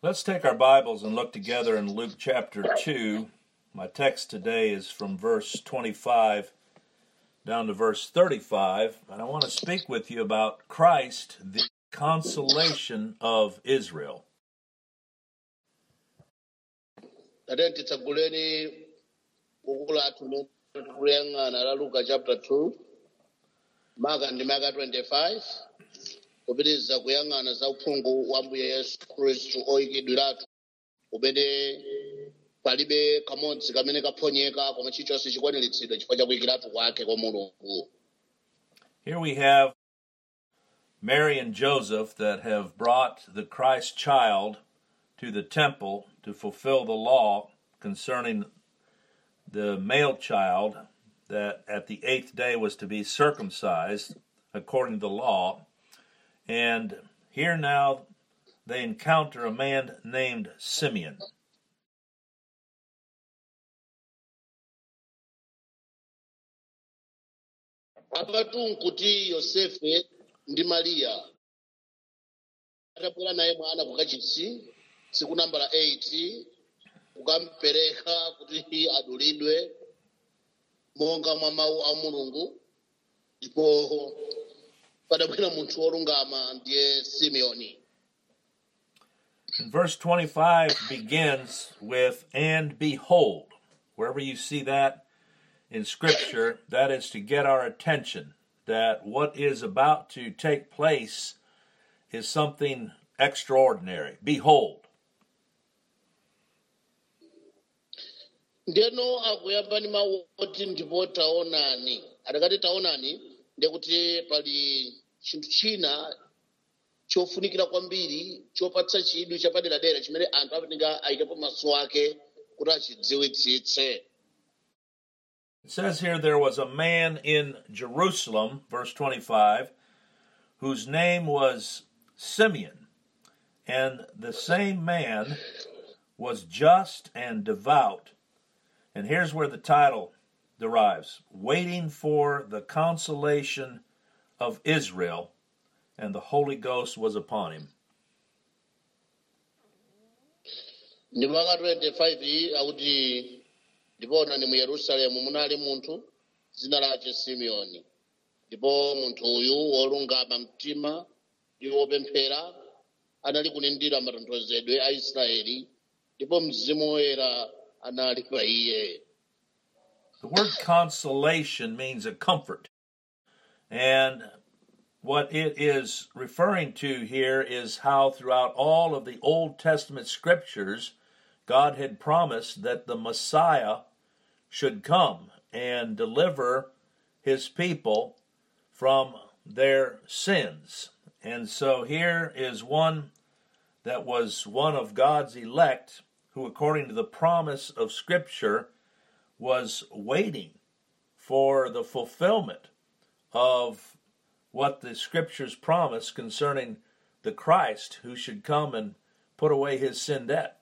Let's take our Bibles and look together in Luke chapter 2. My text today is from verse 25 down to verse 35, and I want to speak with you about Christ, the consolation of Israel. tate titsaguleni buku lathu limene tikuliyang'ana la luka chapter 2 maka ndi maka 25 kupitiriza kuyang'ana za uphungu wa mbuye yesu khristu oyikidwiratu kumene palibe kamodzi kamene kaphonyeka koma chilichonse chikwaniritsidwa chifukwa cha kuyikiratu kwake kwa mulungu Here we have Mary and Joseph that have brought the Christ child to the temple to fulfill the law concerning the male child that at the eighth day was to be circumcised according to the law. And here now they encounter a man named Simeon. apatu nkuti yosefe ndi mariya atabwera naye mwana kukachisi tsiku nambala 8 kukampereka kuti adulidwe monga mwa mawu a mulungu ndipo padabwera munthu wolungama ndiye simeoni And verse 25 begins with, and behold. Wherever you see that in Scripture, that is to get our attention that what is about to take place is something extraordinary. Behold. ndeno akuyamba ndi mawu oti ndipo taonani atakati taonani ndekuti pali chinthu china chofunikira kwambiri chopatsa chidwi chapaderadera chimene anthu apatinga ayikepo maso ake kuti achidziwitsitse It says here there was a man in Jerusalem, verse 25, whose name was Simeon. And the same man was just and devout. And here's where the title derives Waiting for the Consolation of Israel, and the Holy Ghost was upon him. ndi maka 25 iyi akuti ndipona ni mu yerusalemu munali munthu dzina lake simeoni ndipo munthu uyu wolungama mtima ndi wopemphera anali kulindira matonthozedwe a israeli ndipo mzimu woyera anali pa iye The word consolation means a comfort. And what it is referring to here is how throughout all of the Old Testament scriptures, God had promised that the Messiah should come and deliver his people from their sins. And so here is one that was one of God's elect who, according to the promise of Scripture, was waiting for the fulfillment of what the Scriptures promise concerning the Christ who should come and put away his sin debt.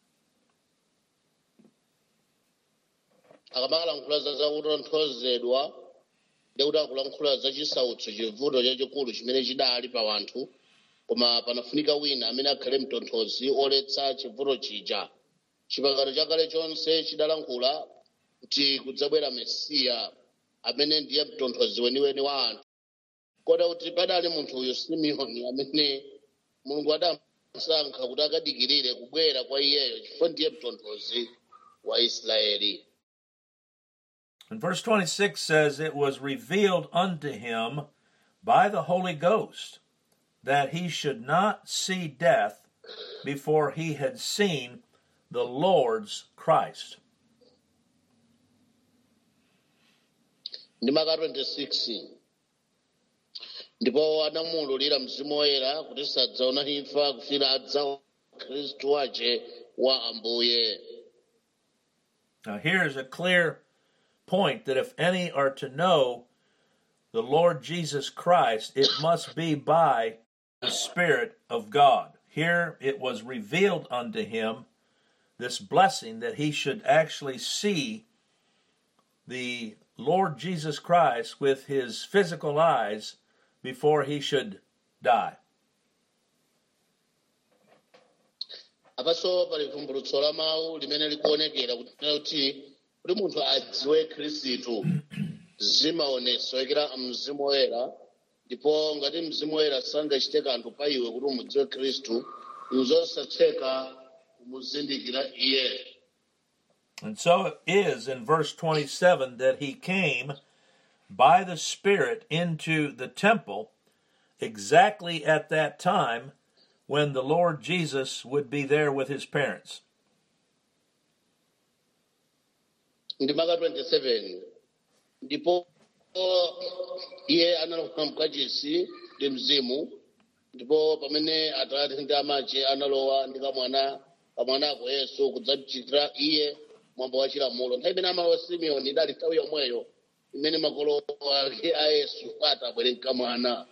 akamalankhula za zakutonthozedwa ndikuti akulankhula za chisautso chivuto chachikulu chimene chidali pa wanthu koma panafunika wina amene akhale mtonthozi oletsa chivuto chija chipangano chakale chonse chidalankhula kuti kudzabwera mesiya amene ndiye mtonthozi weniweni wa anthu kota kuti padali munthu uyu simeoni amene mulungu adamusankha kuti akadikirire kubwera kwa iyeyo chifukwa ndiye mtonthozi wa israeli And verse 26 says, It was revealed unto him by the Holy Ghost that he should not see death before he had seen the Lord's Christ. ndi maka 26 ndipo anamuwululira mzimu woyera kuti sadzaona imfa kufira adzaona khristu wace wa ambuye Now, here is a clear point that if any are to know the Lord Jesus Christ, it must be by the Spirit of God. Here it was revealed unto him this blessing that he should actually see the Lord Jesus Christ with his physical eyes before he should die. apanso pali vumbulutso la mawu limene likuonekera kuti kuti kuti munthu adziwe khristu zimaonetsedwa mzimu woyera ndipo ngati mzimu woyera sangachite kanthu pa iwe kuti umudziwe khristu nzosatheka kumuzindikira iye And so it is in verse 27 that he came by the Spirit into the temple exactly at that time when the Lord Jesus would be there with his parents. ndi maka 27 ndipo iye analowa mkachisi ndi mzimu ndipo pamene atate ndi amache analowa ndi kamwana kamwanako yesu kudzamchitira iye mwambo wa chilamulo nthawi imene amalowa simeoni idali nthawi yomweyo imene makolo ake a yesu atabwere mkamwana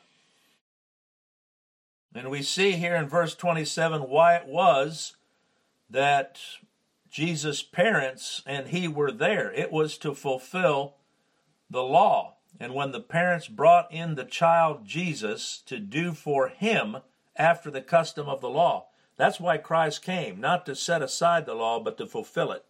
And we see here in verse 27 why it was that Jesus' parents and he were there. It was to fulfill the law. And when the parents brought in the child Jesus to do for him after the custom of the law, that's why Christ came, not to set aside the law, but to fulfill it.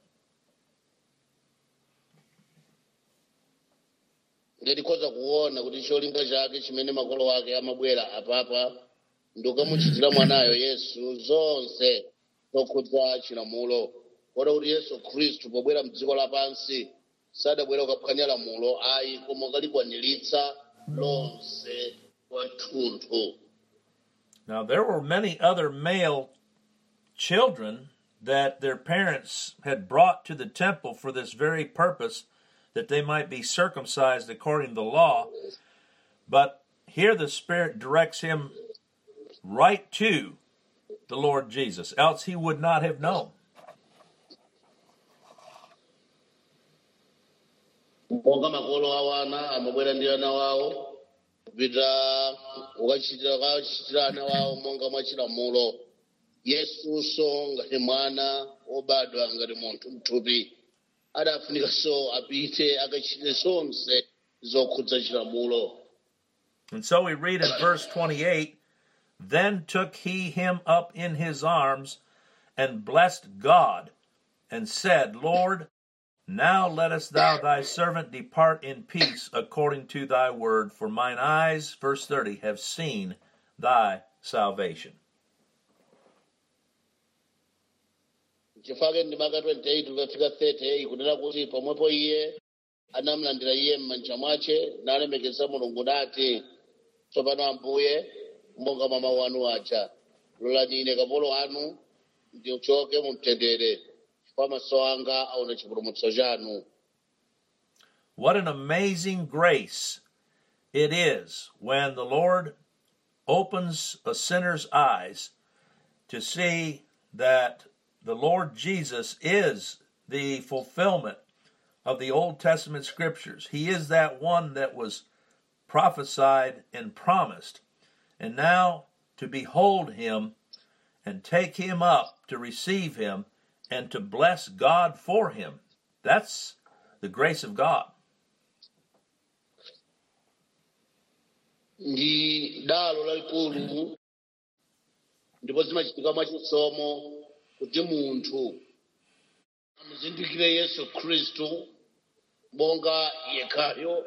ndikhoza kuona kuti cholinga chake chimene makolo ake amabwera apapa ndikukamuchitira mwanayo yesu zonse zokhudza chilamulo kota kuti yesu khristu pobwera mdziko lapansi sadabwera kukaphwanya lamulo ayi koma kukalikwaniritsa lonse kwathunthu Now, there were many other male children that their parents had brought to the temple for this very purpose, that they might be circumcised according to the law. But here the Spirit directs him right to the Lord Jesus, else he would not have known. monga makolo awana amabwera ndi ana wawo kupita kukachitira kukachitira ana wawo monga mwa chilamulo yesunso ngati mwana wobadwa ngati munthu mthupi adafunikanso apite akachite zonse zokhudza chilamulo And so we read in verse 28 Then took he him up in his arms and blessed God and said, Lord, now lettest thou thy servant depart in peace according to thy word, for mine eyes, verse 30, have seen thy salvation. chifake ndi maka 28 ukafika 30 ikunena kuti pomwepo iye anamlandira iye m'manja mwace nalemekeza mulungu nati tsopano ambuye monga mwa mawu anu aja lolani ine kapolo anu ndichoke mu mtendere chifukwa maso anga aona chipulumutso chanu What an amazing grace it is when the Lord opens a sinner's eyes to see that the Lord Jesus is the fulfillment of the Old Testament scriptures. He is that one that was prophesied and promised. And now to behold him and take him up to receive him and to bless God for him. That's the grace of God. ndi dalo lalikulu ndipo zimachitika mwachisomo kuti munthu amuzindikire yesu khristu monga yekhayo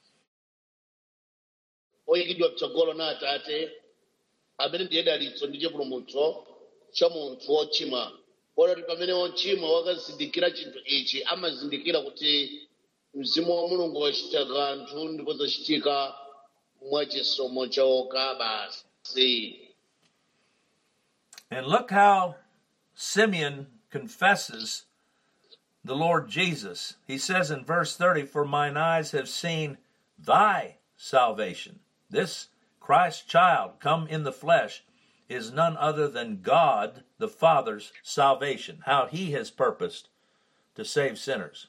oyikidwa mtsogolo na atate amene ndiye dalitso ndi chipulumutso cha munthu wochimwa kotati pamene wochimwa wakazindikira chinthu ichi amazindikira kuti mzimu wa mulungu wachita kanthu ndipo zachitika mwachisomo chokha basi And look how Simeon confesses the Lord Jesus. He says in verse 30, For mine eyes have seen thy salvation. This Christ child, come in the flesh, is none other than God the Father's salvation, how he has purposed to save sinners.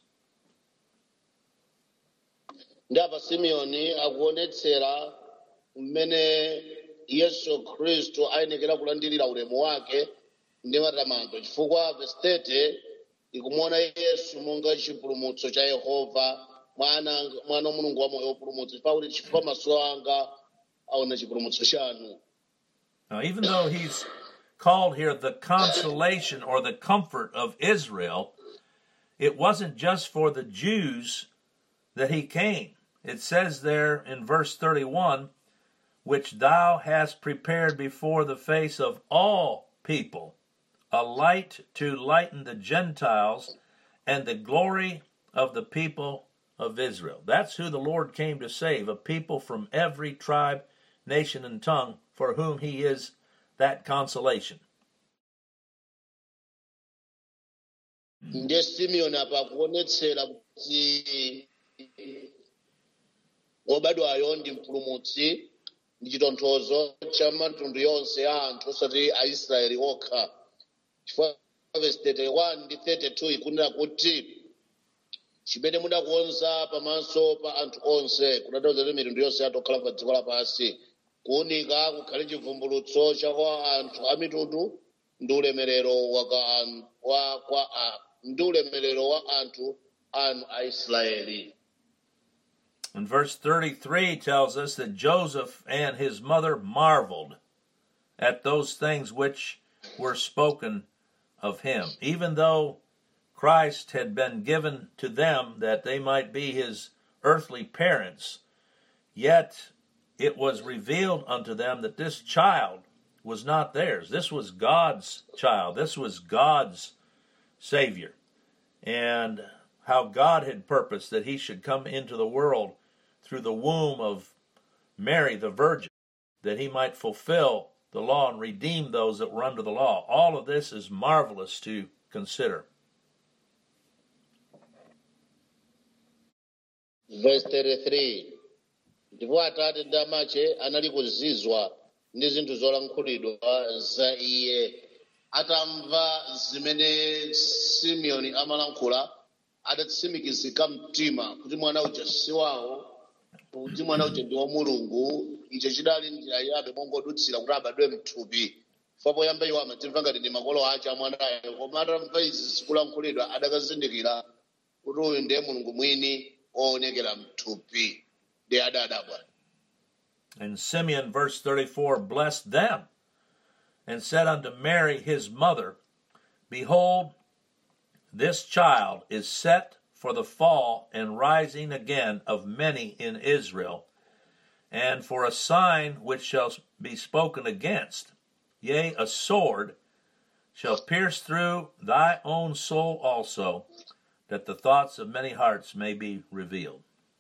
ndi apa simeoni akuonetsera mmene yesu khristu ayenekera kulandirira ulemu wake ndi matamando chifukwa verse 30 ikumuona yesu monga chipulumutso cha yehova mwana mwana wa mulungu wa moyo wopulumutsa chifukwa kuti chifukwa maso anga aona chipulumutso chanu Now, even though he's called here the consolation or the comfort of Israel, it wasn't just for the Jews that he came. It says there in verse 31 which thou hast prepared before the face of all people, a light to lighten the Gentiles and the glory of the people of Israel. That's who the Lord came to save, a people from every tribe, nation, and tongue, for whom he is that consolation. ndiye simeoni apa akuonetsera kuti wobadwayo ndi mpulumutsi ndi chitonthozo cha mitundu yonse ya anthu osati aisraeli okha chifukwa verse 31 ndi 32 ikunena kuti chimene mudakonza pamaso pa anthu onse kutanthauza kuti mitundu yonse yathu okhala pa dziko lapansi kuwunika kukhale chivumbulutso cha kwa anthu a mitundu ndi ulemerero wa ka- an- wa- kwa a- ndi ulemerero wa anthu anu aisraeli And verse 33 tells us that Joseph and his mother marveled at those things which were spoken of him, even though Christ had been given to them that they might be his earthly parents, yet it was revealed unto them that this child was not theirs. This was God's child. This was God's Savior. And how God had purposed that he should come into the world through the womb of Mary the Virgin, that he might fulfill the law and redeem those that were under the law. All of this is marvelous to consider. verse 33 ndipo atate ndi amache anali kuzizwa ndi zinthu zolankhulidwa za iye atamva zimene simeoni amalankhula adatsimikizika mtima kuti mwana uja si wawo kuti mwana uja ndi wa mulungu icho chidali njira yabe mongodutsira kuti abadwe mthupi fa poyamba iwo amatimva ngati ndi makolo ace amwanayo koma atamva izi zikulankhulidwa adakazindikira kuti uyu ndiye mulungu mwini woonekera mthupi ndi adadabwa And Simeon, verse 34, blessed them and said unto Mary his mother, Behold, this child is set for the fall and rising again of many in Israel, and for a sign which shall be spoken against. Yea, a sword shall pierce through thy own soul also, that the thoughts of many hearts may be revealed.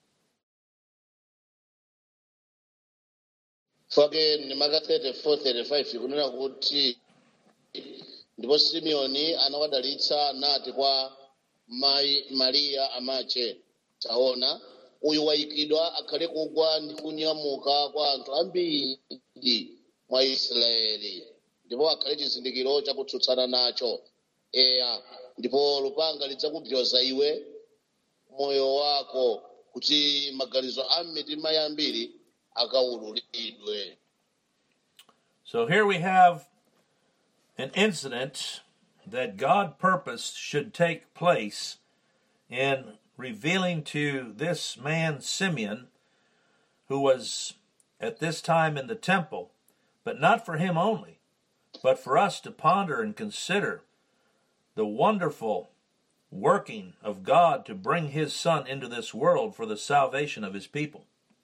fake ndimaka 34 35 kunena kuti ndipo simeoni anawadalitsa nati kwa mayi mariya amache taona uyu wayikidwa akhale kugwa ndi kunyamuka kwa anthu ambiri mwa israeli ndipo akhale chizindikiro chakutsutsana nacho eya ndipo lupanga lidzakubyoza iwe moyo wako kuti maganizo a mitima yambiri akawululidwe So here we have an incident that God purposed should take place in revealing to this man Simeon, who was at this time in the temple, but not for him only, but for us to ponder and consider the wonderful working of God to bring his son into this world for the salvation of his people.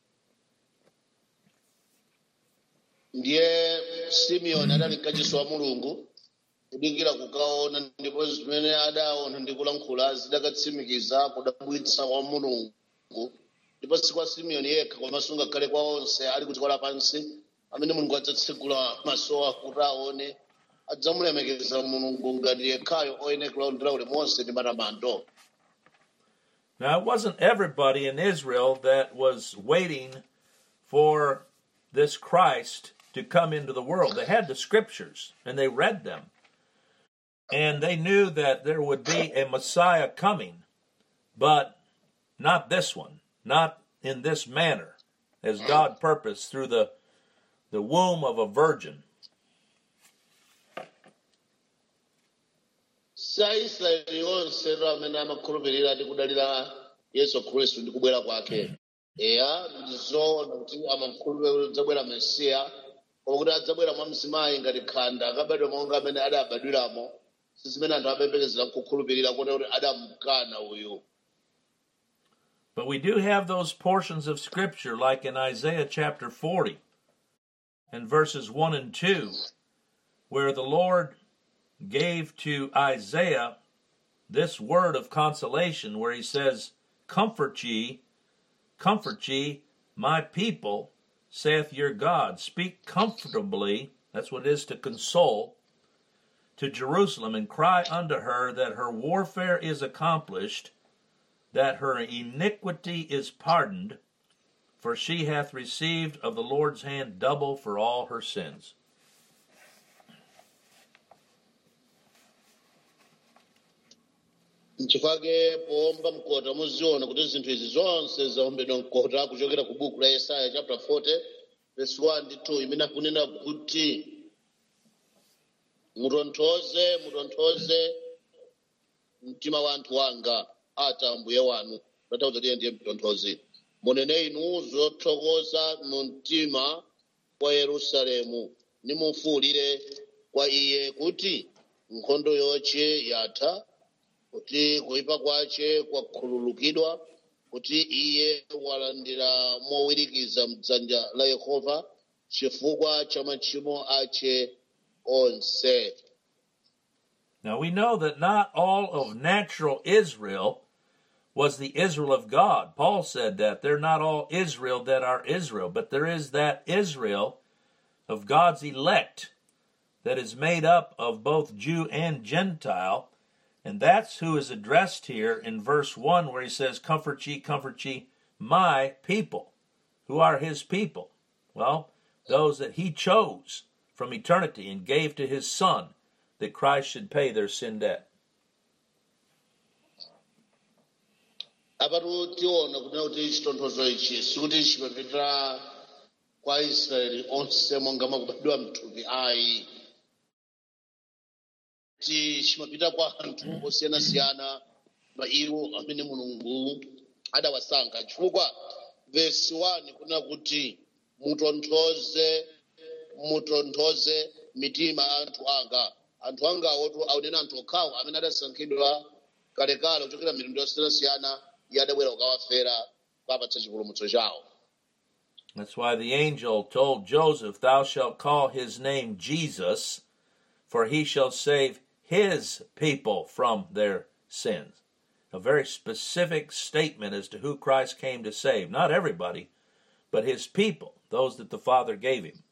ndiye simeoni adali mkachisi wa mulungu kudikira kukaona ndipo zimene adaona ndi kulankhula zidakatsimikiza kudabwitsa kwa mulungu ndipo si kwa simeoni yekha komanso ngakhale kwa onse ali ku dziko lapansi amene mulungu adzatsegula maso awo kuti aone adzamulemekeza mulungu ngati yekhayo oyenekera kundira ulemu wonse ndi matamando Now, it wasn't everybody in Israel that was waiting for this Christ to come into the world. They had the scriptures and they read them. And they knew that there would be a Messiah coming, but not this one, not in this manner, as God purposed through the, the womb of a virgin. si aisraeli onse ro amene amakhulupirira ndi kudalira yesu khristu ndi kubwera kwake eya ndizoona kuti amakhulupirira kuti kudzabwera mesiya koma kuti adzabwera mwa mzimayi ngati khanda akabadwa monga amene adabadwiramo si zimene anthu amayembekezera kukhulupirira kuti kuti adamukana uyu But we do have those portions of Scripture, like in Isaiah chapter 40 and verses 1 and 2, where the Lord gave to Isaiah this word of consolation, where he says, Comfort ye, comfort ye, my people, saith your God. Speak comfortably, that's what it is to console, to Jerusalem, and cry unto her that her warfare is accomplished that her iniquity is pardoned, for she hath received of the Lord's hand double for all her sins. nchifake powomba mkota muziona kuti zinthu izi zonse zaombedwa mkota kuchokera ku buku la yesaya chapter 40 verse 1 ndi 2 imene akunena kuti mutonthoze mutonthoze mtima wa anthu wanga ati ambuye wanu tatauza tiye ndiye mtonthozi munene inu zothokoza mu mtima wa yerusalemu nimufuwulire kwa iye kuti nkhondo yoche yatha kuti kuyipa kwace kwakhululukidwa kuti iye walandira mowirikiza mdzanja la yehova chifukwa cha machimo ace onse Now we know that not all of natural Israel was the Israel of God. Paul said that they're not all Israel that are Israel, but there is that Israel of God's elect that is made up of both Jew and Gentile. And that's who is addressed here in verse 1, where he says, Comfort ye, comfort ye, my people. Who are his people? Well, those that he chose from eternity and gave to his Son that Christ should pay their sin debt. apatu tiona kunena kuti chitonthozo ichi sikuti chimapita kwa aisraeli onse monga makubadwa mthupi ayi ti chimapita kwa anthu osiyanasiyana ma iwo amene mulungu adawasankha chifukwa vesi 1 kunena kuti mutonthoze mutonthoze mitima ya anthu anga anthu angawo aunena anthu okhawo amene adasankhidwa kalekale kuchokera mitundu yosiyanasiyana iye adabwera kukawafera kapatsa chipulumutso chawo That's why the angel told Joseph, Thou shalt call his name Jesus, for he shall save his people from their sins. A very specific statement as to who Christ came to save. Not everybody, but his people, those that the Father gave him.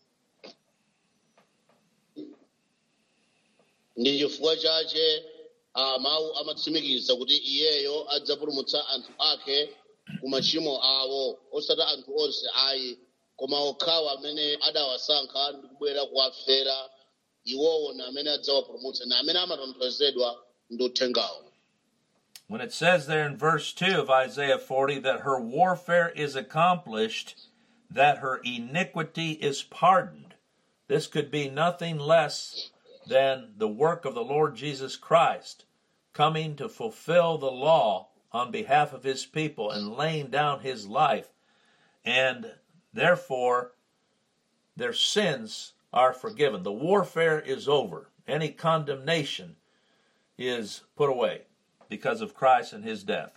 ndi chifukwa chache ah, mawu amatsimikiza kuti iyeyo adzapulumutsa anthu ake ku machimo awo osati anthu onse ayi koma okhawo amene adawasankha ndi kubwera kuwafera iwowo na amene adzawapulumutsa na amene amatonthozedwa ndi uthengawo When it says there in verse 2 of Isaiah 40 that her warfare is accomplished, that her iniquity is pardoned, this could be nothing less than the work of the Lord Jesus Christ coming to fulfill the law on behalf of his people and laying down his life. And therefore, their sins are forgiven. The warfare is over. Any condemnation is put away because of Christ and his death.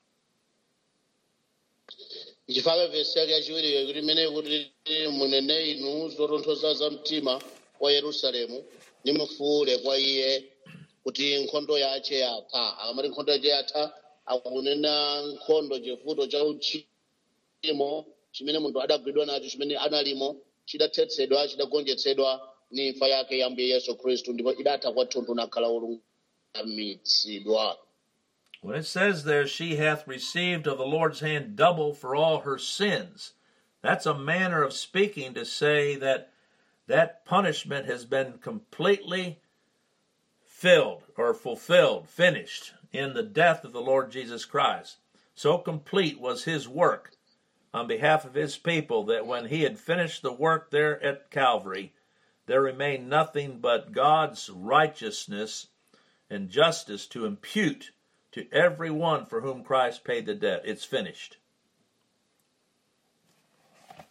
ichifukwa vesi yake yachiwiri kuti imene kuti munene inu zotonthoza za mtima wa yerusalemu nimufuwule kwa iye kuti nkhondo yace yatha akamati nkhondo yace yatha akunena nkhondo chivuto cha uchimo chimene munthu adagwidwa nacho chimene analimo chidathetsedwa chidagonjetsedwa ni imfa yake ya mbuye yesu khristu ndipo idatha kwathunthu nakhala olungamitsidwa When it says there, she hath received of the Lord's hand double for all her sins, that's a manner of speaking to say that that punishment has been completely filled or fulfilled, finished in the death of the Lord Jesus Christ. So complete was his work on behalf of his people that when he had finished the work there at Calvary, there remained nothing but God's righteousness and justice to impute to every one for whom Christ paid the debt. It's finished.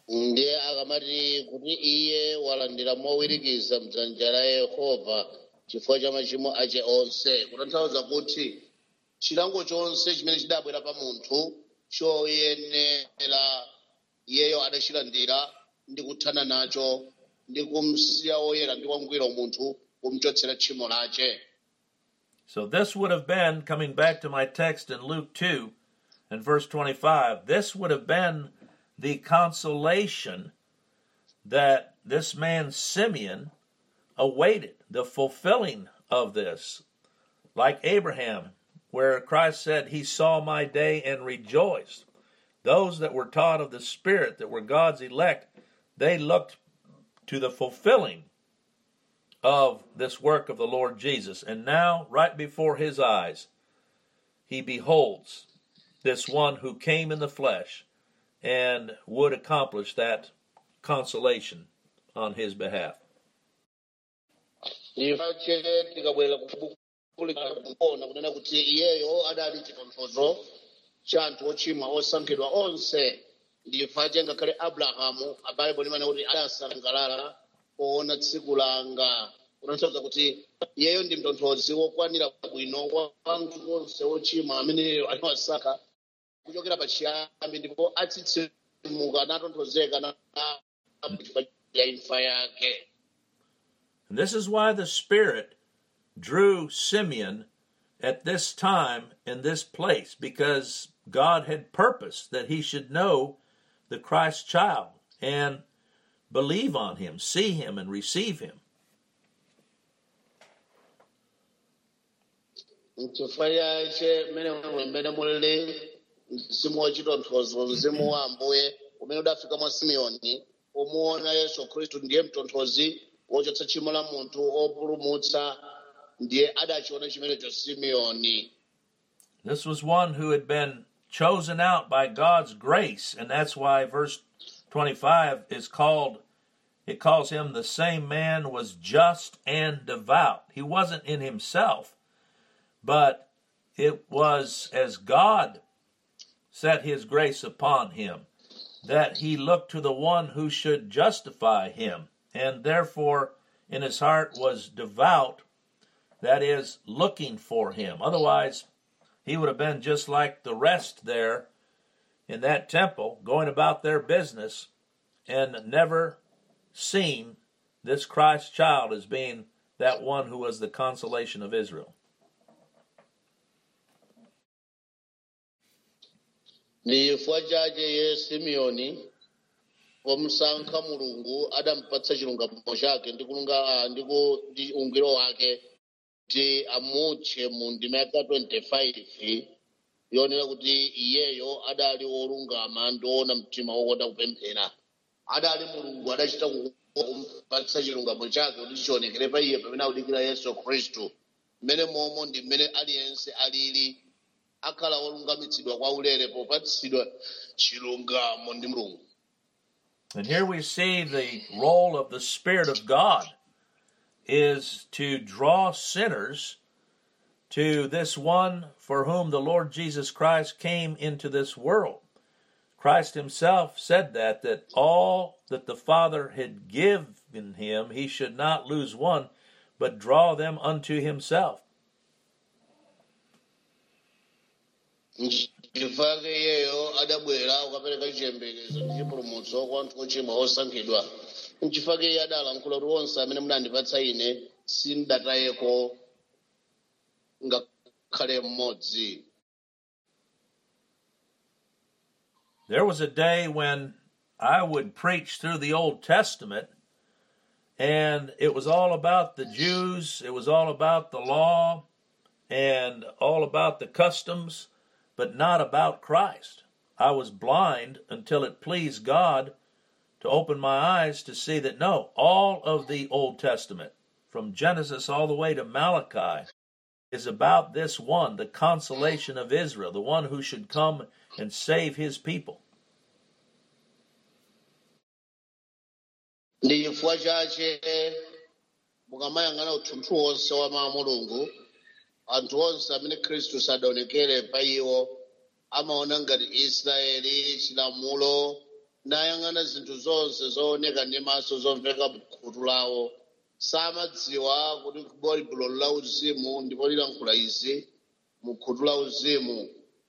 ndiye akamati kuti iye walandira mowirikiza mdzanja la yehova chifukwa cha machimo ache onse kutanthauza kuti chilango chonse chimene chidabwera pa munthu choyenera iyeyo adachilandira ndi kuthana nacho ndi kumsiya oyera ndi wangwiro munthu kumchotsera tchimo lache So this would have been, coming back to my text in Luke 2 and verse 25, this would have been the consolation that this man Simeon awaited, the fulfilling of this. Like Abraham, where Christ said, He saw my day and rejoiced. Those that were taught of the Spirit, that were God's elect, they looked to the fulfilling of this work of the Lord Jesus. And now, right before his eyes, he beholds this one who came in the flesh and would accomplish that consolation on his behalf. ifache tikabwera kuona kunena kuti iyeyo adali chitonthozo cha anthu ochimwa osankhidwa onse ndifache ngakhale abrahamu abaibo limene kuti adasangalala poona tsiku langa kutanthauza kuti iyeyo ndi mtonthozi wokwanira bwino wa anthu onse ochimwa ameneyo aliwasankha kuchokera pachiyambi ndipo atsitsimuka natonthozeka na chifukwa cha imfa yake And this is why the Spirit drew Simeon at this time in this place, because God had purposed that he should know the Christ child and believe on him, see him, and receive him. chifukwa chache mmene mmene mulili mzimu wachitonthozo mzimu wa ambuye umene udafika mwa simeoni umuona yesu khristu ndiye mtonthozi wochotsa tchimo la munthu opulumutsa ndiye adachiona chimenecho simeoni This was one who had been chosen out by God's grace, and that's why verse 25 is called, it calls him the same man was just and devout. He wasn't in himself, but it was as God set his grace upon him that he looked to the one who should justify him, and therefore in his heart was devout, that is, looking for him. Otherwise, he would have been just like the rest there in that temple, going about their business and never seen this Christ child as being that one who was the consolation of Israel. ndi chifukwa chache ye simeoni pomusankha mulungu adampatsa chilungamo chake ndi kulunga ah, ndi ku- ndi ungwiro wake kuti amutche mu ndima yaka 25 yonena kuti iyeyo adali wolungama ndi woona mtima wokonda kupemphera adali mulungu adachita ku- kumpatsa chilungamo chake kuti chionekere pa iye pamene akudikira yesu khristu mmene momo ndi mmene aliyense alili akhala wolungamitsidwa kwa ulere popatsidwa chilungamo ndi mulungu And here we see the role of the Spirit of God is to draw sinners to this one for whom the Lord Jesus Christ came into this world. Christ himself said that that all that the Father had given him he should not lose one but draw them unto himself. chifukwa iyeyo adabwera kukapereka chiyembekezo ndi chipulumutso kwa anthu ochimwa osankhidwa nchifukwa iye adalankhula kuti onse amene munandipatsa ine sindatayeko ngakhale mmodzi There was a day when I would preach through the Old Testament, and it was all about the Jews, it was all about the law, and all about the customs, but not about Christ. I was blind until it pleased God to open my eyes to see that no, all of the Old Testament, from Genesis all the way to Malachi, is about this one, the consolation of Israel, the one who should come and save his people. ndi chifukwa chache mukamayang'ana uthunthu wonse wa mawu a mulungu anthu onse amene khristu sadaonekere pa iwo amaona ngati israeli chilamulo nayang'ana zinthu zonse zooneka ndi maso zomveka mkhutu lawo samadziwa kuti baibulo la uzimu ndipo lilankhula izi mu khutu la uzimu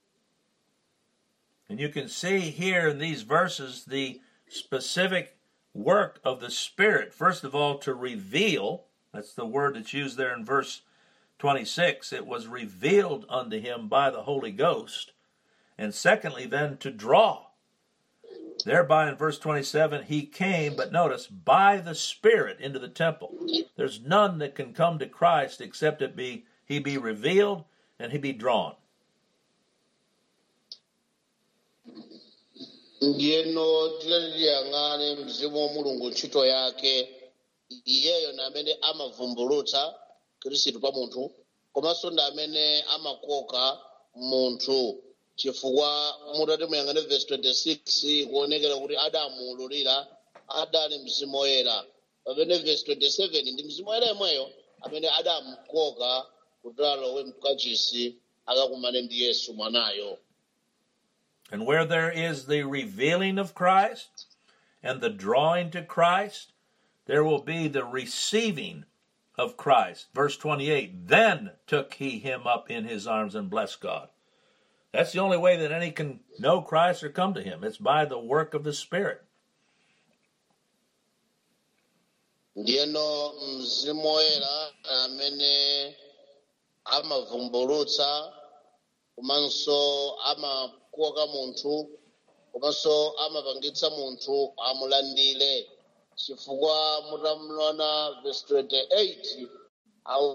And you can see here in these verses the specific work of the Spirit. First of all, to reveal, that's the word that's used there in verse 26, it was revealed unto him by the Holy Ghost. And secondly, then to draw. Thereby in verse 27, he came, but notice, by the Spirit into the temple. There's none that can come to Christ except it be he be revealed and he be drawn. ndiyeno tilaliyang'ane mzimu wa mulungu ntchito yake iyeyo ndi amene amavumbulutsa khristu pa munthu komanso ndi amene amakoka munthu chifukwa mutati muyang'ane vesi 26 kuonekera kuti adamuululira adali mzimu woyera pamene vesi 27 ndi mzimu woyera yemweyo amene adamukoka kuti alowe mkachisi akakumane ndi yesu mwanayo And where there is the revealing of Christ and the drawing to Christ, there will be the receiving of Christ. Verse 28 Then took he him up in his arms and blessed God. That's the only way that any can know Christ or come to him. It's by the work of the Spirit. ndiyeno mzimu woyera amene amavumbulutsa komanso amakoka munthu komanso amapangitsa munthu amulandire chifukwa mutamulona vesi 28 au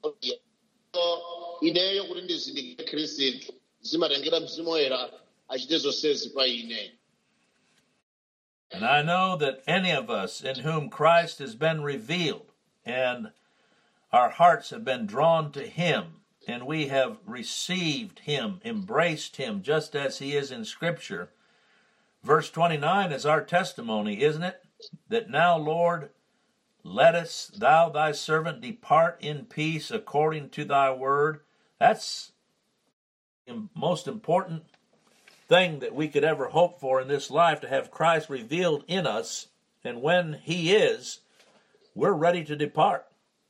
ineyo kuti ndizindikire khristu zimatengera mzimu woyera achite zonsezi pa ine And I know that any of us in whom Christ has been revealed and our hearts have been drawn to him and we have received him, embraced him just as he is in Scripture. Verse 29 is our testimony, isn't it? That now, Lord, lettest thou thy servant depart in peace according to thy word. That's the most important thing that we could ever hope for in this life to have Christ revealed in us. And when he is, we're ready to depart.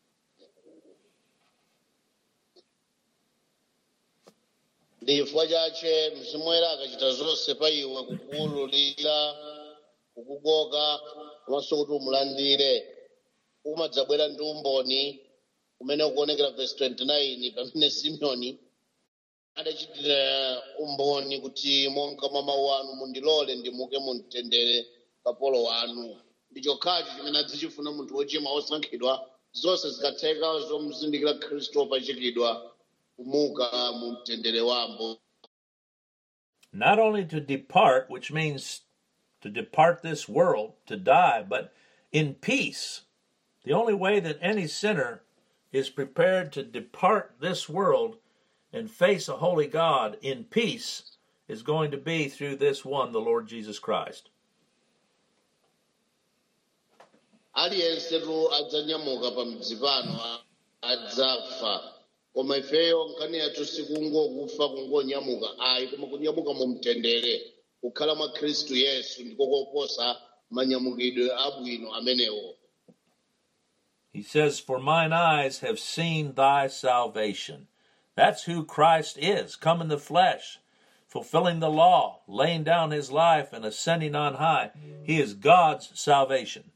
ndi chifukwa chache mzimu woyera akachita zonse pa iwe kukuwululira kukukoka komanso kuti umulandire umadzabwera ndi umboni umene ukuonekera vesi 29 pamene simeoni adachitira umboni kuti monga mwa mawu anu mundilole ndimuke mumtendere kapolo wanu ndi chokhacho chimene adzichifuna munthu wochimwa wosankhidwa zonse zikatheka zomuzindikira khristu wopachikidwa kumuka mu mtendere wambo Not only to depart, which means to depart this world, to die, but in peace. The only way that any sinner is prepared to depart this world and face a holy God in peace is going to be through this one, the Lord Jesus Christ. aliyensetu adzanyamuka pa mdzi pano a- adzafa koma ifeyo nkhani yathu sikungokufa kungonyamuka ayi koma kunyamuka mu mtendere kukhala mwa khristu yesu ndiko koposa manyamukidwe abwino amenewo He says, For mine eyes have seen thy salvation. That's who Christ is, come in the flesh, fulfilling the law, laying down his life, and ascending on high. He is God's salvation.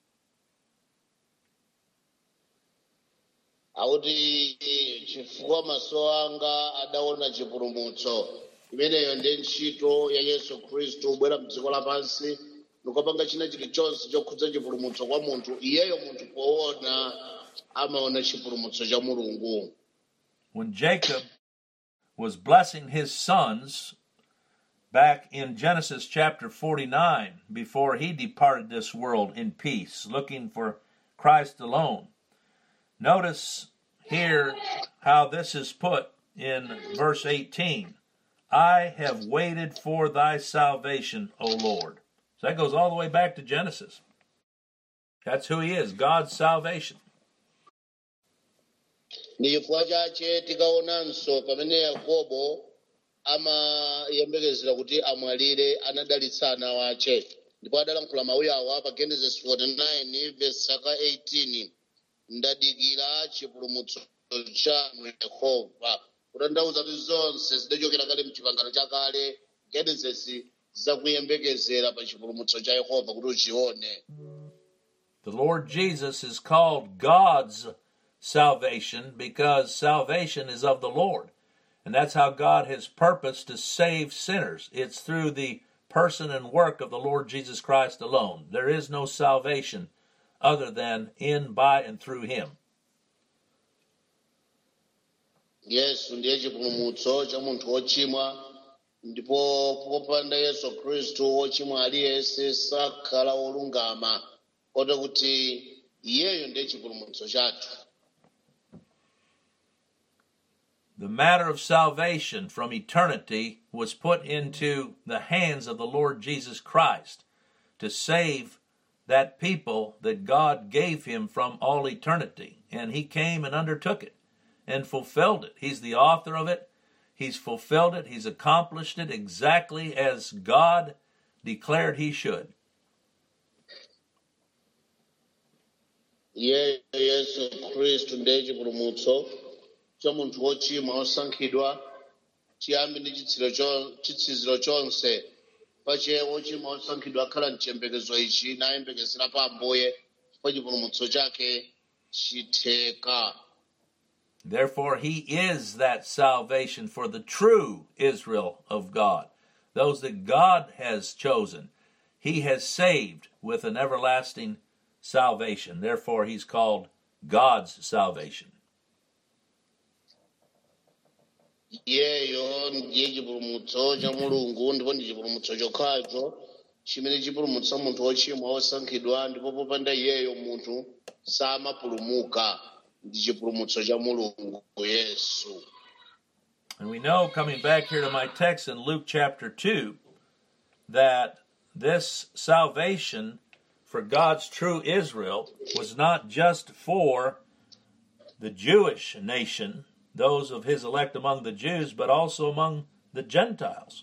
akuti chifukwa maso anga adaona chipulumutso imeneyo ndi ntchito ya yesu khristu kubwera mdziko lapansi nikopanga china chilichonse chokhudza chipulumutso kwa munthu iyeyo munthu poona amaona chipulumutso cha mulungu When Jacob was blessing his sons back in Genesis chapter 49, before he departed this world in peace, looking for Christ alone, Notice here how this is put in verse 18 I have waited for thy salvation, O Lord. So that goes all the way back to Genesis. That's who he is, God's salvation. ndi chifukwa chache tikaonanso pamene yakobo amayembekezera kuti amwalire anadalitsa ana wace ndipo adalankhula mawuyi awa pa genesis 49 verse saka 18 ndadikira chipulumutso chanu yehova kutanthauza kuti zonse zidachokera kale mchipangano chakale genesis zakuyembekezera pa chipulumutso cha yehova kuti uchione The Lord Jesus is called God's salvation because salvation is of the Lord. And that's how God has purposed to save sinners. It's through the person and work of the Lord Jesus Christ alone. There is no salvation other than in, by, and through Him. yesu ndiye chipulumutso cha munthu wochimwa ndipo popanda yesu khristu wochimwa aliyense sakhala wolungama kota kuti iyeyo ndiye chipulumutso chathu The matter of salvation from eternity was put into the hands of the Lord Jesus Christ to save that people that God gave him from all eternity. And he came and undertook it and fulfilled it. He's the author of it. He's fulfilled it. He's accomplished it exactly as God declared he should. iyeyo yesu khristu ndiye chipulumutso cha munthu wochimwa osankhidwa chiyambi ndi chitsiro cho- chitsiziro chonse pache wochimwa osankhidwa akhala mchiyembekezo ichi nayembekezera pa ambuye pa chipulumutso chake chitheka Therefore, he is that salvation for the true Israel of God, those that God has chosen. He has saved with an everlasting salvation. Therefore, he's called God's salvation. iyeyo ndiye chipulumutso cha mulungu ndipo ndi chipulumutso chokhacho chimene chipulumutsa munthu wochimwa osankhidwa ndipo popanda iyeyo munthu samapulumuka ndi chipulumutso cha mulungu yesu And we know, coming back here to my text in Luke chapter 2, that this salvation for God's true Israel was not just for the Jewish nation, those of his elect among the Jews, but also among the Gentiles.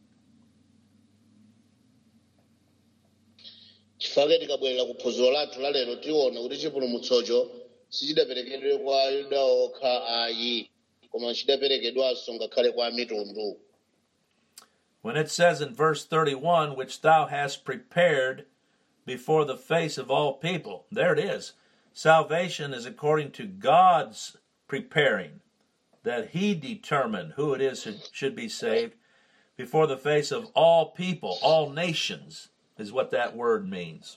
chifukwa tikabwerera ku phunziro lathu la lero tiona kuti chipulumutsocho sichidaperekedwe kwa yuda okha ayi koma chidaperekedwanso ngakhale kwa mitundu When it says in verse 31, which thou hast prepared before the face of all people, there it is. Salvation is according to God's preparing, that He determined who it is who should be saved before the face of all people, all nations, is what that word means.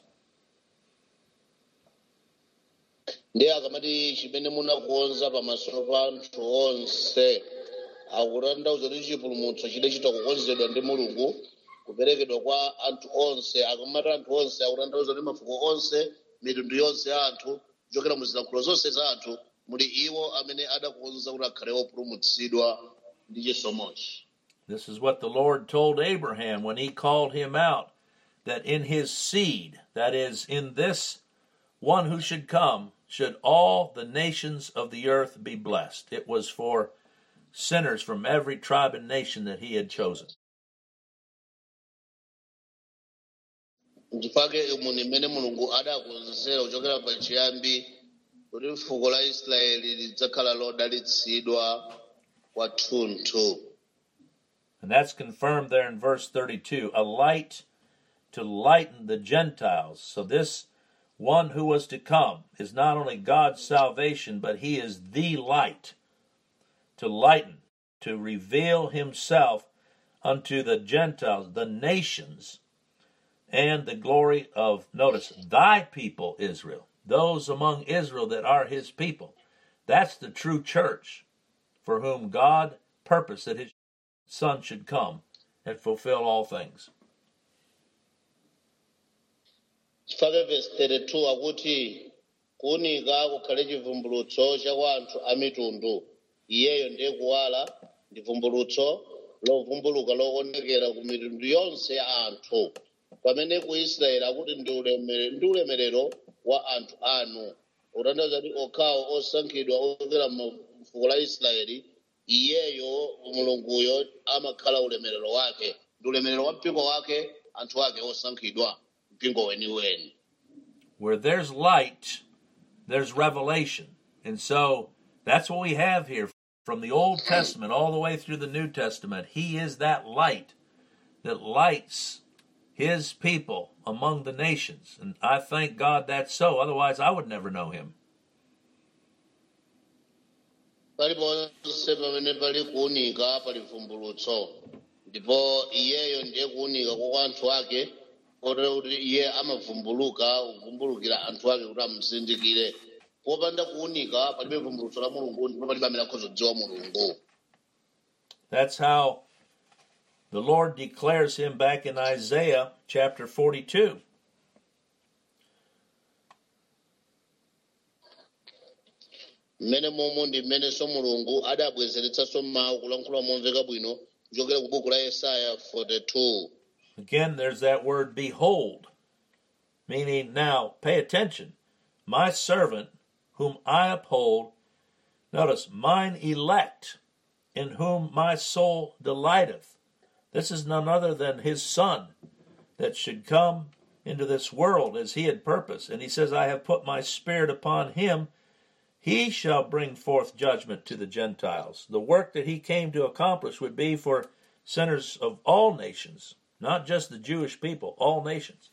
ndiye akamati chimene munakonza pamaso pa anthu onse akutanthauza kuti chipulumutso chidachita kukonzedwa ndi mulungu kuperekedwa kwa anthu onse akamati anthu onse akutanthauza kuti mafuko onse mitundu yonse ya anthu kuchokera mu zilankhulo zonse za anthu muli iwo amene adakonza kuti akhale opulumutsidwa ndi chisomochi This is what the Lord told Abraham when he called him out that in his seed, that is, in this one who should come, should all the nations of the earth be blessed. It was for sinners from every tribe and nation that he had chosen. ndipake umu ni mmene mulungu adakonzera kuchokera pachiyambi kuti fuko la israeli lidzakhala lodalitsidwa kwathunthu And that's confirmed there in verse 32 a light to lighten the Gentiles. So, this one who was to come is not only God's salvation, but he is the light to lighten, to reveal himself unto the Gentiles, the nations, and the glory of, notice, thy people, Israel, those among Israel that are his people. That's the true church for whom God purposed that his Son should come and fulfill all things. chifake verse 32 akuti kuwunika kukhale chivumbulutso cha kwa anthu a mitundu iyeyo ndiye kuwala ndi vumbulutso lovumbuluka loonekera ku mitundu yonse ya anthu pamene ku israeli akuti ndi ulemere- ndi ulemerero wa anthu anu kutanthauza kuti okhawo osankhidwa ochokera mu fuko la israeli iyeyo mulunguyo amakhala ulemerero wake ndi ulemerero wa mpingo wake anthu ake osankhidwa mpingo weniweni Where there's light, there's revelation. And so that's what we have here from the Old Testament all the way through the New Testament. He is that light that lights his people among the nations. And I thank God that's so. Otherwise, I would never know him. paliponse pamene pali kuwunika pali vumbulutso ndipo iyeyo ndiye kuwunika kwa anthu ake kotero kuti iye amavumbuluka kuvumbulukira anthu ake kuti amuzindikire popanda kuwunika palibe vumbulutso la mulungu ndipo palibe amene akhoza kudziwa mulungu That's how the Lord declares him back in Isaiah chapter 42. mmene momwe ndi mmenenso mulungu adabwezeretsanso mawu kulankhula momveka bwino kuchokera ku buku la yesaya 42 Again, there's that word behold, meaning now pay attention. My servant, whom I uphold, notice, mine elect, in whom my soul delighteth. This is none other than his son that should come into this world as he had purposed. And he says, I have put my spirit upon him. He shall bring forth judgment to the Gentiles. The work that he came to accomplish would be for sinners of all nations, not just the Jewish people, all nations.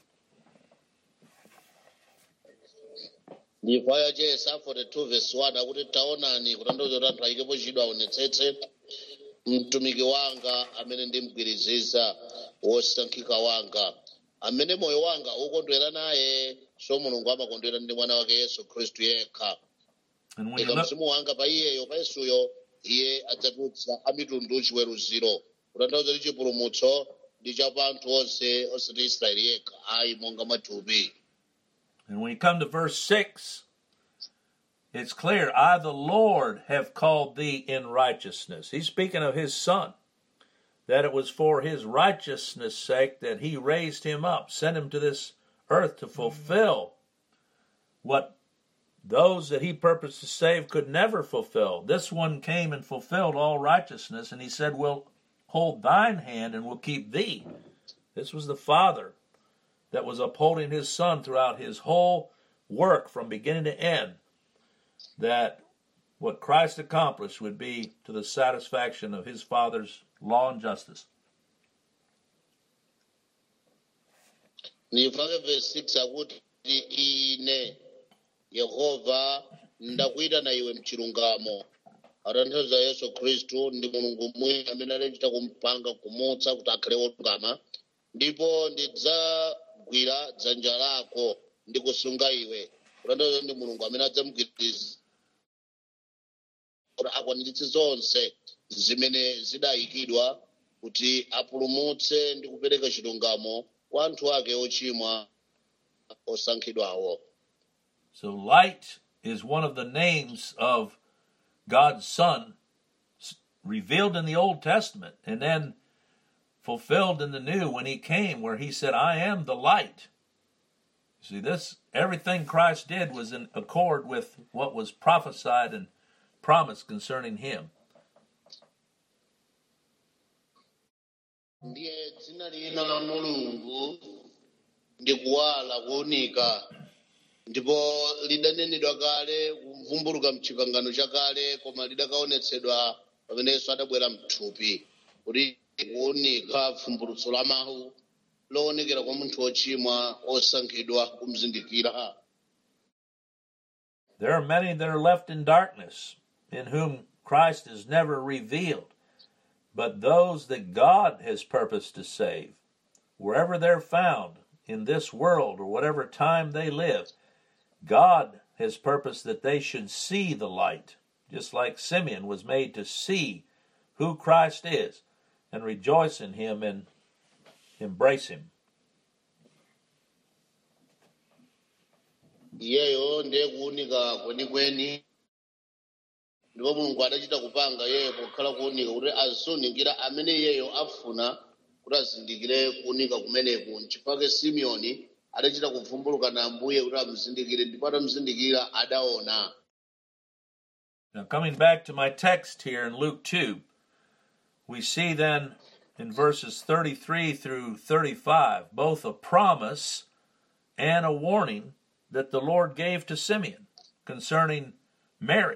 ndipo ya yesaya 42 verse 1 akuti taonani kutanthauza kuti anthu ayikepo chidwi aonetsetse mtumiki wanga amene ndimgwiriziza wosankhika wanga amene moyo wanga ukondwera naye so mulungu amakondwera ndi mwana wake yesu khristu yekha And when you ika look, mzimu wanga pa iyeyo pa yesuyo iye adzatulutsa amitundu chiweruziro kutanthauza kuti chipulumutso ndi cha pa anthu onse osati israeli yekha ayi monga mathupi and when you come to verse 6, it's clear, I, the Lord, have called thee in righteousness. He's speaking of his son, that it was for his righteousness' sake that he raised him up, sent him to this earth to fulfill what those that he purposed to save could never fulfill. This one came and fulfilled all righteousness, and he said, We'll hold thine hand and we'll keep thee. This was the Father that was upholding his Son throughout his whole work from beginning to end, that what Christ accomplished would be to the satisfaction of his Father's law and justice. ndifake verse 6 akuti ine yehova ndakuyitana iwe mchilungamo atanthauza yesu khristu ndi mulungu mwini amene adachita kumpanga kumutsa kuti akhale wolungama ndipo ndidzagwira dzanja lako ndi kusunga iwe kutanthauza ndi mulungu amene adzamugwiriza kuti akwaniritse zonse zimene zidayikidwa kuti apulumutse ndi kupereka chilungamo kwa anthu ake ochimwa osankhidwawo So, light is one of the names of God's Son s- revealed in the Old Testament and then fulfilled in the New when he came, where he said, I am the light. See, this, everything Christ did was in accord with what was prophesied and promised concerning him. ndiye dzina lina la mulungu ndi kuwala kuwunika ndipo lidanenedwa kale kuvumbuluka mchipangano chakale koma lidakaonetsedwa pamene yesu adabwera mthupi kuti kuwunika vumbulutso la mawu loonekera kwa munthu wochimwa osankhidwa kumzindikira There are many that are left in darkness, in whom Christ is never revealed. But those that God has purposed to save, wherever they're found in this world or whatever time they live, God has purposed that they should see the light, just like Simeon was made to see who Christ is and rejoice in him and embrace him. iyeyo ndiye kuwunika kwenikweni ndipo mulungu adachita kupanga iyeyo pokhala kuwunika kuti aziwunikira amene iyeyo afuna kuti azindikire kuwunika kumeneku nchifukwa simeoni adachita kuvumbuluka na ambuye kuti amuzindikire ndipo atamuzindikira adaona Now, coming back to my text here in Luke 2, we see then in verses 33 through 35 both a promise and a warning that the Lord gave to Simeon concerning Mary.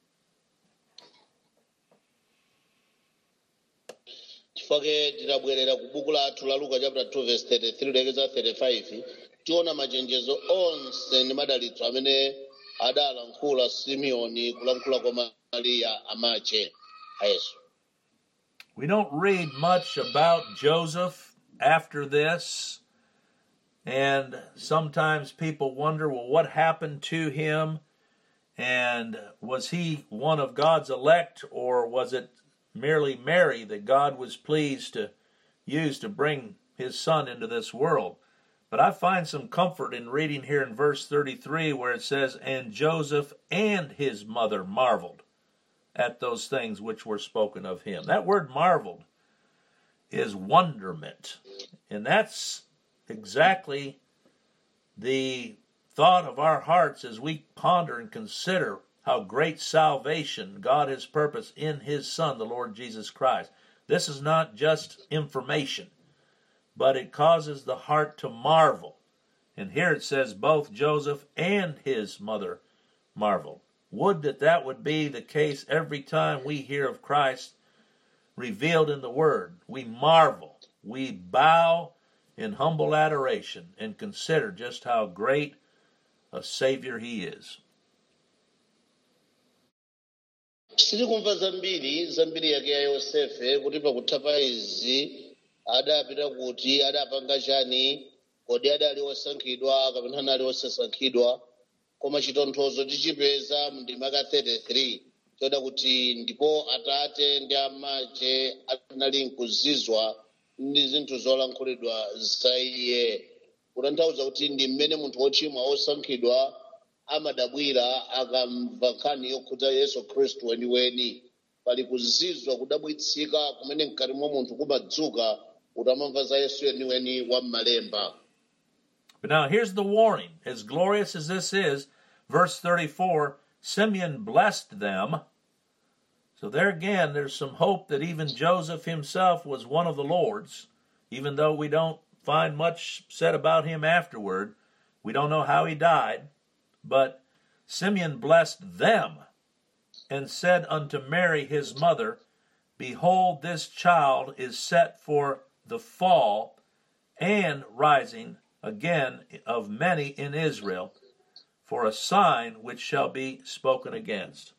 chifukwa tinabwerera ku buku lathu la luka chapter 2 verse 33 lekeza 35 tiona machenjezo onse ndi madalitso amene adalankhula simeoni kulankhula kwa mariya amache a yesu We don't read much about Joseph after this, and sometimes people wonder well, what happened to him? And was he one of God's elect, or was it merely Mary that God was pleased to use to bring his son into this world? But I find some comfort in reading here in verse 33 where it says, And Joseph and his mother marveled at those things which were spoken of him. That word marveled is wonderment. And that's exactly the thought of our hearts as we ponder and consider how great salvation God has purposed in his Son, the Lord Jesus Christ. This is not just information, but it causes the heart to marvel. And here it says both Joseph and his mother marveled. Would that that would be the case every time we hear of Christ revealed in the Word. We marvel, we bow in humble adoration, and consider just how great a Savior He is. sitikumva zambiri zambiri yake ya yosefe kuti pakutha pa izi adapita kuti adapanga chani kodi adali osankhidwa kapena anali osasankhidwa koma chitonthozo tichipeza mndimaka 33 choda kuti ndipo atate ndi amache anali nkuzizwa ndi zinthu zolankhulidwa za iye kutanthauza kuti ndi mmene munthu wochimwa osankhidwa amadabwira akamva nkhani yokhudza yesu khristu weniweni pali kuzizwa kudabwitsika kumene mkati mwa munthu kumadzuka utamamva za yesu weniweni wa m'malemba But now here's the warning. As glorious as this is, verse 34 Simeon blessed them. So there again, there's some hope that even Joseph himself was one of the Lord's, even though we don't find much said about him afterward. We don't know how he died. But Simeon blessed them and said unto Mary his mother, Behold, this child is set for the fall and rising again of many in Israel, for a sign which shall be spoken against.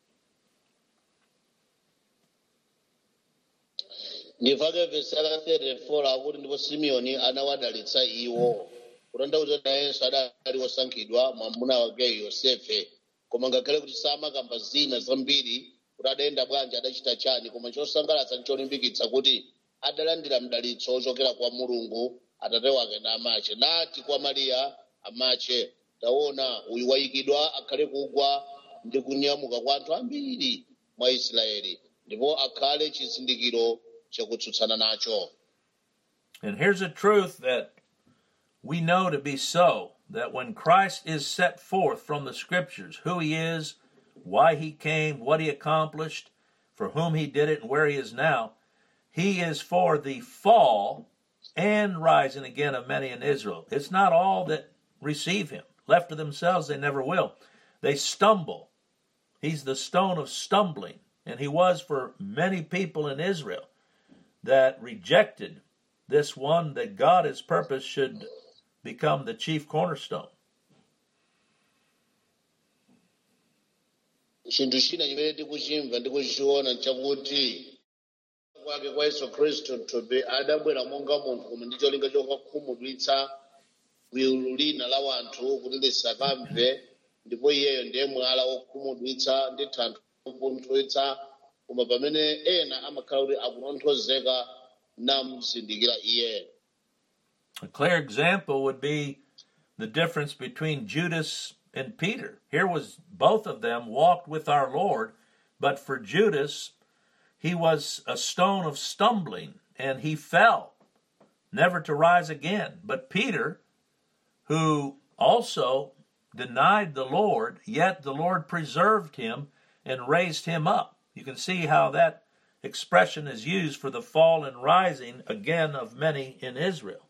ndipake vesi la 34 akuti ndipo simeoni anawadalitsa iwo kutanthauza nayenso adali wosankhidwa mwamuna wake yosefe koma ngakhale kuti samakamba zina zambiri kuti adayenda bwanji adachita chani koma chosangalatsa ndi cholimbikitsa kuti adalandira mdalitso ochokera kwa mulungu atate wake na amache nati kwa mariya amache taona uyu wayikidwa akhale kugwa ndi kunyamuka kwa anthu ambiri mwa israeli ndipo akhale chizindikiro chakutsutsana nacho And here's a truth that we know to be so that when Christ is set forth from the scriptures, who he is, why he came, what he accomplished, for whom he did it, and where he is now, he is for the fall and rising again of many in Israel. It's not all that receive him. Left to themselves, they never will. They stumble. He's the stone of stumbling, and he was for many people in Israel that rejected this one that God has purposed should become the chief cornerstone. chinthu china chimene tikuchimva ndi kuchiona nchakuti kwake kwa yesu khristu mthupi adabwera monga munthu koma ndi cholinga chokakhumudwitsa gulu lina la wanthu kuti lisakamve ndipo iyeyo ndiye mwala wokhumudwitsa ndi thanthwe lopunthwitsa koma pamene ena amakhala kuti akutonthozeka namuzindikira iye A clear example would be the difference between Judas and Peter. Here was both of them walked with our Lord, but for Judas, he was a stone of stumbling and he fell, never to rise again. But Peter, who also denied the Lord, yet the Lord preserved him and raised him up. You can see how that expression is used for the fall and rising again of many in Israel.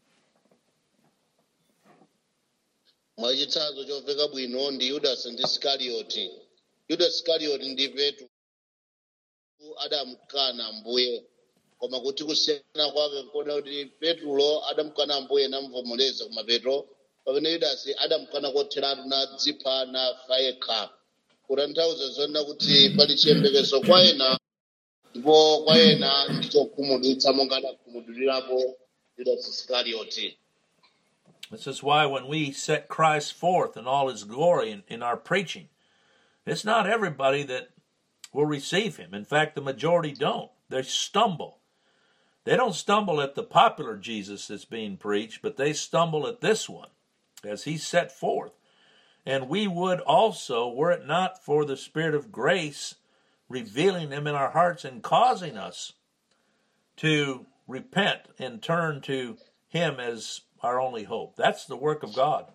mwachitsanzo chomveka bwino ndi yudasi ndi isikarioti yudasi isikarioti ndi petro adamkana mbuye koma kuti kusiyana kwake nkuona kuti petro adamkana mbuye namvomereza koma petro pamene yudasi adamkana kotheratu nadzipha nafa yekha kutanthauza zonena kuti pali chiyembekezo kwa ena ndipo kwa ena ndichokhumudwitsa monga adakhumudwirirapo yudasi isikarioti This is why when we set Christ forth in all his glory in, in our preaching, it's not everybody that will receive him. In fact, the majority don't. They stumble. They don't stumble at the popular Jesus that's being preached, but they stumble at this one as he's set forth. And we would also, were it not for the Spirit of grace revealing them in our hearts and causing us to repent and turn to him as our only hope. That's the work of God.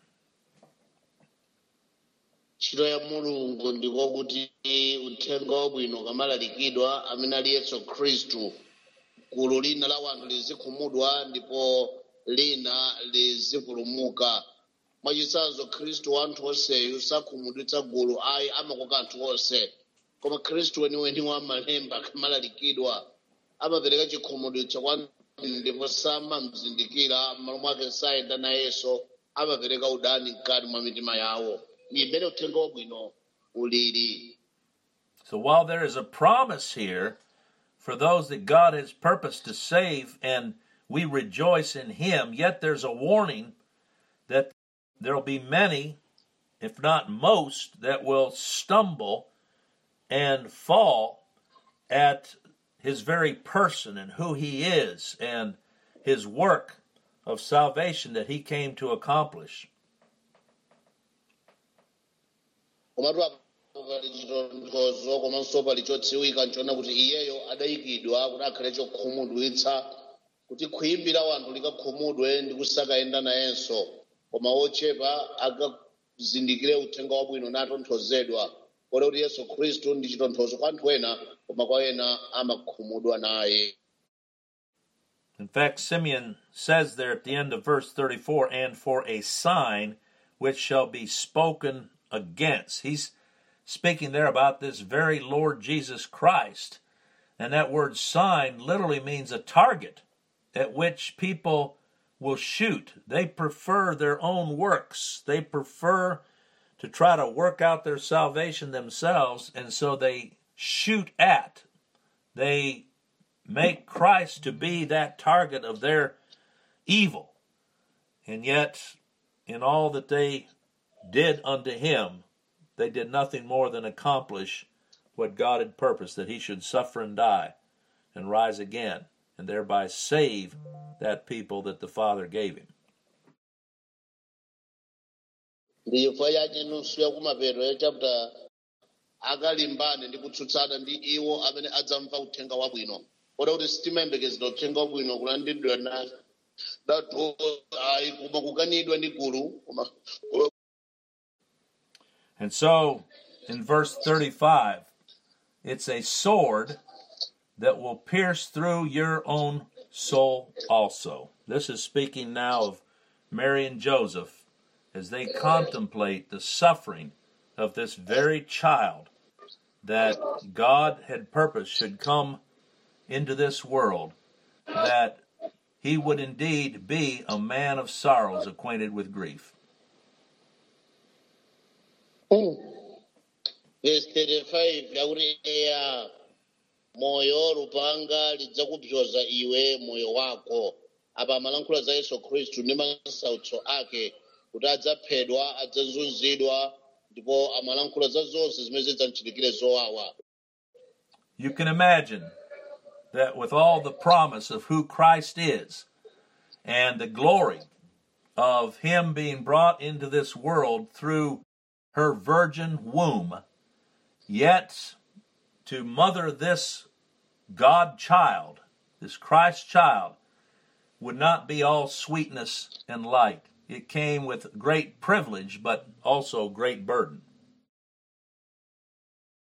ntchito ya mulungu ndikokuti uthenga wabwino ukamalalikidwa amene ali yesu khristu gulu lina la wanthu lizikhumudwa ndipo lina lizipulumuka mwachitsanzo khristu wa anthu onseyu sakhumudwitsa gulu ayi amakoka anthu onse koma khristu weniweni wa malemba akamalalikidwa amapereka chikhumudwitso kwa anthu ndipo samamzindikira m'malo mwake sayenda nayenso amapereka udani mkati mwa mitima yawo ni imene uthenga wabwino ulili So while there is a promise here for those that God has purposed to save and we rejoice in him, yet there's a warning that there'll be many, if not most, that will stumble and fall at his very person and who he is and his work of salvation that he came to accomplish. komatu apo pali chitonthozo komanso pali chodziwika nchoona kuti iyeyo adayikidwa kuti akhale chokhumudwitsa kuti khwimbi la wanthu likakhumudwe ndi kusakayenda nayenso koma ochepa akazindikire uthenga wabwino natonthozedwa kodi kuti yesu khristu ndi chitonthozo kwa anthu ena koma kwa ena amakhumudwa naye In fact, Simeon says there at the end of verse 34 and for a sign which shall be spoken against. He's speaking there about this very Lord Jesus Christ. And that word sign literally means a target at which people will shoot. They prefer their own works, they prefer to try to work out their salvation themselves, and so they shoot at. They make Christ to be that target of their evil. And yet, in all that they did unto him, they did nothing more than accomplish what God had purposed that he should suffer and die and rise again, and thereby save that people that the Father gave him. ndi chifukwa chache nusu ya kumapeto ya chapter akalimbane ndi kutsutsana ndi iwo amene adzamva uthenga wabwino oda kuti sitimayembekezera uthenga wabwino kulandidwa na datu ayi koma kukanidwa ndi gulu koma And so, in verse 35, it's a sword that will pierce through your own soul also. This is speaking now of Mary and Joseph as they contemplate the suffering of this very child that God had purposed should come into this world, that he would indeed be a man of sorrows, acquainted with grief. verse 35 yakuti eya moyo lupanga lidzakupyoza iwe moyo wako apa amalankhula za yesu khristu ndi masautso ake kuti adzaphedwa adzazunzidwa ndipo amalankhula za zonse zimene zidzamchitikire zowawa You can imagine that with all the promise of who Christ is and the glory of Him being brought into this world through her virgin womb, yet to mother this God child, this Christ child, would not be all sweetness and light. It came with great privilege, but also great burden.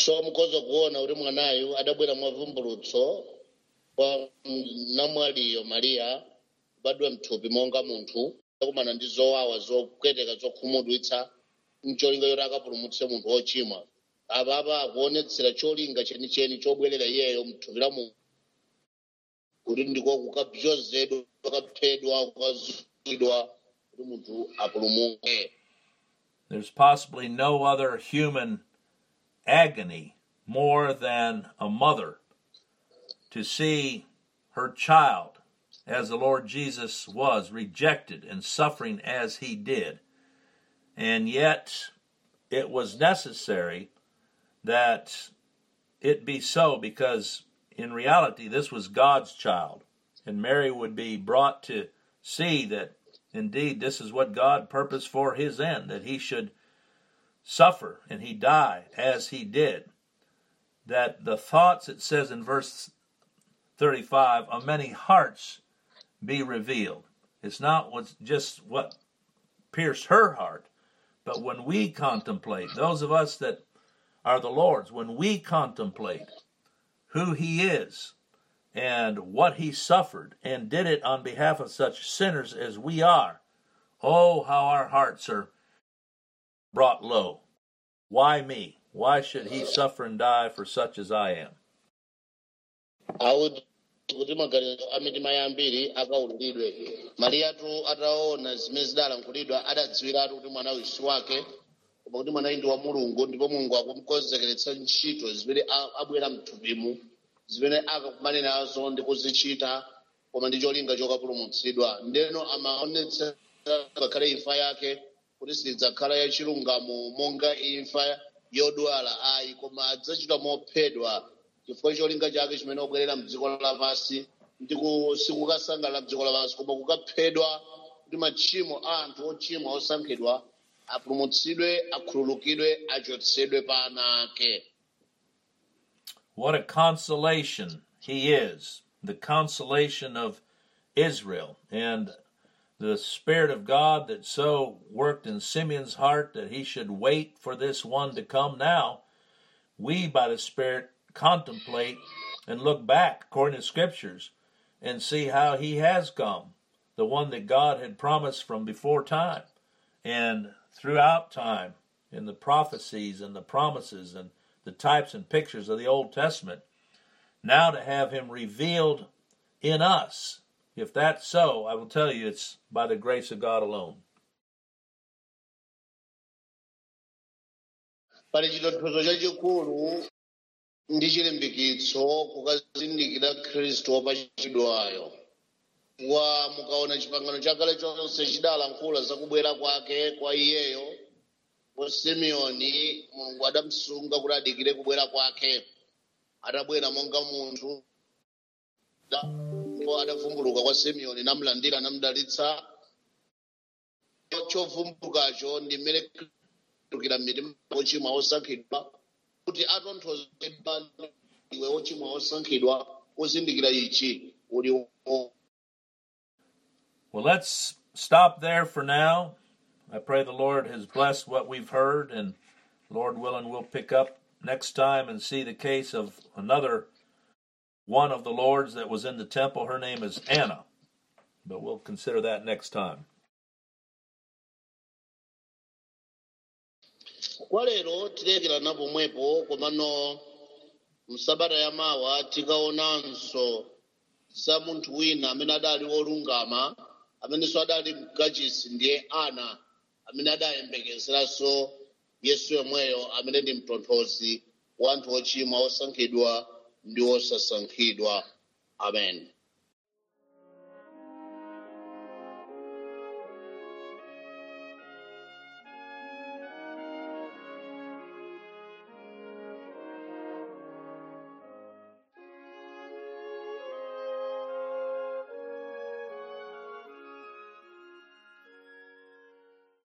so mukhoza kuona kuti mwanayu adabwera mwavumbulutso kwa mm, namwaliyo mariya kubadwa mthupi monga munthu akumana ndi zowawa zopweteka zokhumudwitsa mcholinga choti akapulumutse munthu wochimwa apapa akuonetsera cholinga chenicheni chobwerera iyeyo mthupi la munthu kuti ndiko kukabzozedwa kukaphedwa kukazidwa kuti munthu apulumuke There's possibly no other human agony more than a mother to see her child, as the Lord Jesus was, rejected and suffering as he did. And yet, it was necessary that it be so because, in reality, this was God's child. And Mary would be brought to see that indeed this is what God purposed for his end, that he should suffer and he die as he did. That the thoughts, it says in verse 35, of many hearts be revealed. It's not what's just what pierced her heart, but when we contemplate, those of us that are the Lord's, when we contemplate who he is and what he suffered and did it on behalf of such sinners as we are, oh, how our hearts are brought low. Why me? Why should he suffer and die for such as I am? auti kuti maganizo a mitima yambiri akaululidwe mariyatu ataona zimene zidalankhulidwa adadziwiratu kuti mwana uyu si wake koma kuti mwanayu ndi wa mulungu ndipo mulungu akumukonzekeretsa ntchito zimene a- abwera mthupimu zimene akakumane nazo ndi kuzichita koma ndi cholinga chokapulumutsidwa ndeno amaonetsa ngakhale imfa yake kuti sidzakhala yachilungamo monga imfa yodwala ayi koma adzachita mophedwa chifukwa cholinga chake chimene obwerera mdziko lapansi ndi ku- sikukasangalala mdziko lapansi koma kukaphedwa kuti machimo a anthu ochimwa osankhidwa apulumutsidwe akhululukidwe achotsedwe pa ana ake What a consolation he is, the consolation of Israel, and the Spirit of God that so worked in Simeon's heart that he should wait for this one to come now. We, by the Spirit, contemplate and look back according to Scriptures and see how he has come, the one that God had promised from before time and throughout time in the prophecies and the promises and the types and pictures of the Old Testament. Now to have him revealed in us. If that's so, I will tell you it's by the grace of God alone. pali chitonthozo chachikulu ndi chilimbikitso kukazindikira khristu wopachikidwayo wa mukaona chipangano chakale chonse chidalankhula zakubwera kwake kwa iyeyo kwa simeoni mulungu adamusunga kuti adikire kubwera kwake atabwera monga munthu Da- ndipo adavumbuluka kwa simeoni namulandira namudalitsa chovumbulukacho ndi mmene kutukira mitima ochimwa osankhidwa kuti atonthozedwa iwe ochimwa osankhidwa uzindikira ichi uli Well, let's stop there for now. I pray the Lord has blessed what we've heard, and Lord willing, we'll pick up next time and see the case of another one of the Lords that was in the temple. Her name is Anna, but we'll consider that next time. kwa lero tilekera pomwepo komano msabata yamawa tikaonanso za munthu wina amene adali wolungama amenenso adali mkachisi ndiye ana amene adayembekezeranso yesu yomweyo amene ndi mtonthozi wa anthu ochimwa osankhidwa ndi osasankhidwa amen